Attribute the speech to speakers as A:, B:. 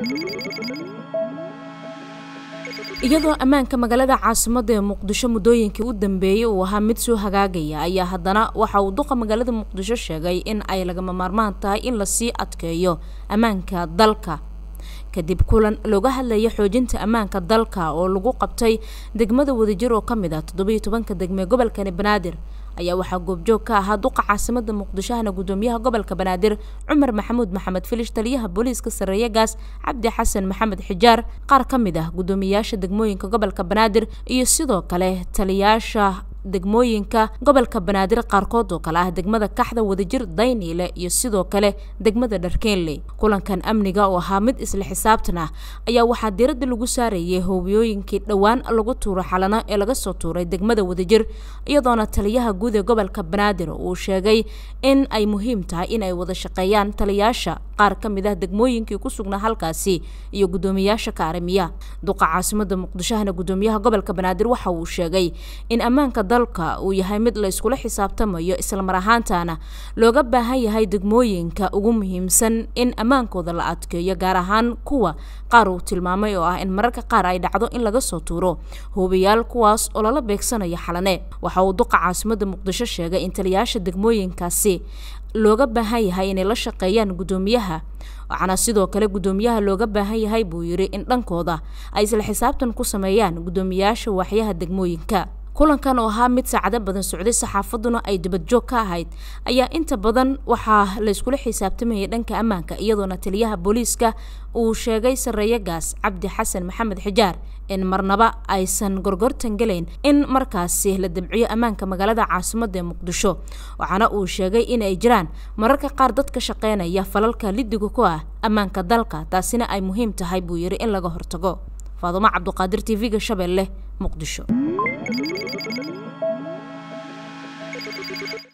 A: iyadoo ammaanka magaalada caasimadda ee muqdisho muddooyinkii u dambeeyey uu ahaa mid soo hagaagaya ayaa haddana waxa uu duqa magaalada muqdisho sheegay in ay lagama maarmaan tahay in lasii adkeeyo ammaanka dalka kadib kulan looga hadlaya xoojinta ammaanka dalka oo lagu qabtay degmada wadajir oo ka mid ah toddobiyo tobanka degmee gobolkani banaadir ayaa waxaa goobjoog ka ahaa duqa caasimada muqdishohana gudoomiyaha gobolka banaadir cumar maxamuud maxamed filish taliyaha booliiska sareeye gaas cabdi xasan maxamed xijaar qaar ka mid ah gudoomiyaasha degmooyinka gobolka banaadir iyo sidoo kale taliyaasha degmooyinka gobolka banaadir qaarkood oo kale ah degmada kaxda wadajir dayniile iyo sidoo kale degmada dharkeenley kulankan amniga oo ahaa mid isla xisaabtan ah ayaa waxaa diiradda lagu saarayay howiyooyinkii dhowaan lagu tuuro xalano ee laga soo tuuray degmada wadajir iyadoona taliyaha guud ee gobolka banaadir uu sheegay in ay muhiim tahay in ay wada shaqeeyaan taliyaasha qaar ka mid ah degmooyinkii ku sugnaa halkaasi iyo gudoomiyaasha kaarimiya duqa caasimada muqdishohana gudoomiyaha gobolka banaadir waxa uu sheegay in ammaanka dalka uu yahay mid la iskula xisaabtamayo islamar ahaantana looga baahan yahay degmooyinka ugu muhiimsan in ammaankooda la adkeeyo gaar ahaan kuwa qaar uu tilmaamay oo ah in mararka qaar ay dhacdo in laga soo tuuro hubiyaal kuwaas oo lala beegsanayo xalane waxa uu duqa caasimada muqdisho sheegay in taliyaasha degmooyinkaasi looga baahan yahay inay la shaqeeyaan gudoomiyaha waxaana sidoo kale gudoomiyaha looga baahan yahay buu yidhi in dhankooda ay isla xisaabtan ku sameeyaan gudoomiyaasha waaxyaha degmooyinka kulankan oo ahaa mid saacado badan socday saxaafaduna ay dibadjoog ka ahayd ayaa inta badan waxaa layskula xisaabtamayay dhanka ammaanka iyadoona taliyaha booliiska uu sheegay sareeye gaas cabdi xasan maxamed xijaar in marnaba aysan gorgortan gelayn in markaasi la dabciyo ammaanka magaalada caasimadda ee muqdisho waxaana uu sheegay in ay jiraan mararka qaar dad ka shaqeynaya falalka lidiga ku ah ammaanka dalka taasina ay muhiim tahay buu yidhi in laga hortago faadumo cabduqaadir t v-ga shabeelle muqdisho